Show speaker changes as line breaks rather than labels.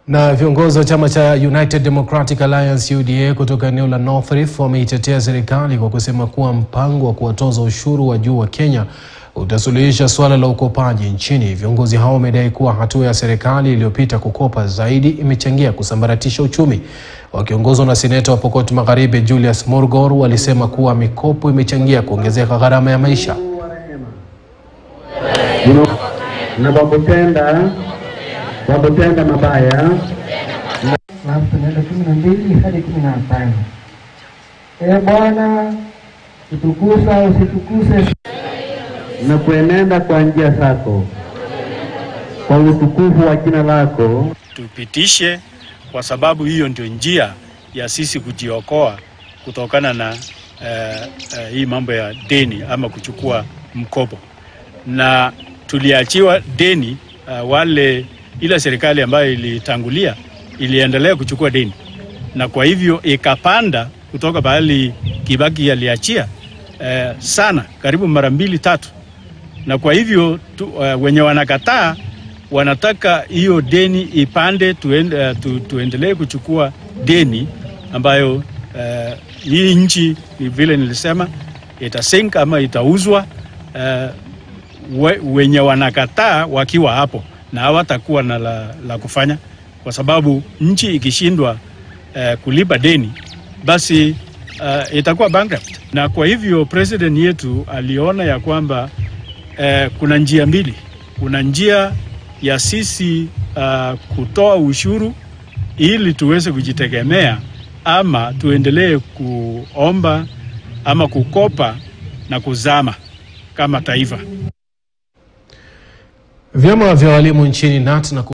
Na viongozi wa chama cha United Democratic Alliance UDA kutoka eneo la North Rift wameitetea serikali kwa kusema kuwa mpango wa kuwatoza ushuru wa juu wa Kenya utasuluhisha suala la ukopaji nchini. Viongozi hao wamedai kuwa hatua ya serikali iliyopita kukopa zaidi imechangia kusambaratisha uchumi. Wakiongozwa na seneta wa Pokot Magharibi Julius Morgor, walisema kuwa mikopo imechangia kuongezeka gharama ya maisha.
na kwa kutenda kwa kutenda mabaya
alafu tunaenda kumi na mbili hadi kumi na tano. Ee Bwana, utukusa usitukuse
na kuenenda kwa njia zako kwa utukufu wa jina lako
tupitishe, kwa sababu hiyo ndio njia ya sisi kujiokoa kutokana na eh, eh, hii mambo ya deni ama kuchukua mkopo. Na tuliachiwa deni uh, wale ile serikali ambayo ilitangulia iliendelea kuchukua deni, na kwa hivyo ikapanda kutoka pahali Kibaki aliachia eh, sana karibu mara mbili tatu, na kwa hivyo tu, uh, wenye wanakataa wanataka hiyo deni ipande, tuende, uh, tu, tuendelee kuchukua deni ambayo uh, hii nchi ni vile nilisema itasink ama itauzwa uh, we, wenye wanakataa wakiwa hapo na hawatakuwa na la, la kufanya kwa sababu nchi ikishindwa uh, kulipa deni basi uh, itakuwa bankrupt. Na kwa hivyo president yetu aliona ya kwamba uh, kuna njia mbili. Kuna njia ya sisi uh, kutoa ushuru ili tuweze kujitegemea ama tuendelee kuomba ama kukopa na kuzama kama taifa.
Vyama vya walimu nchini KNUT na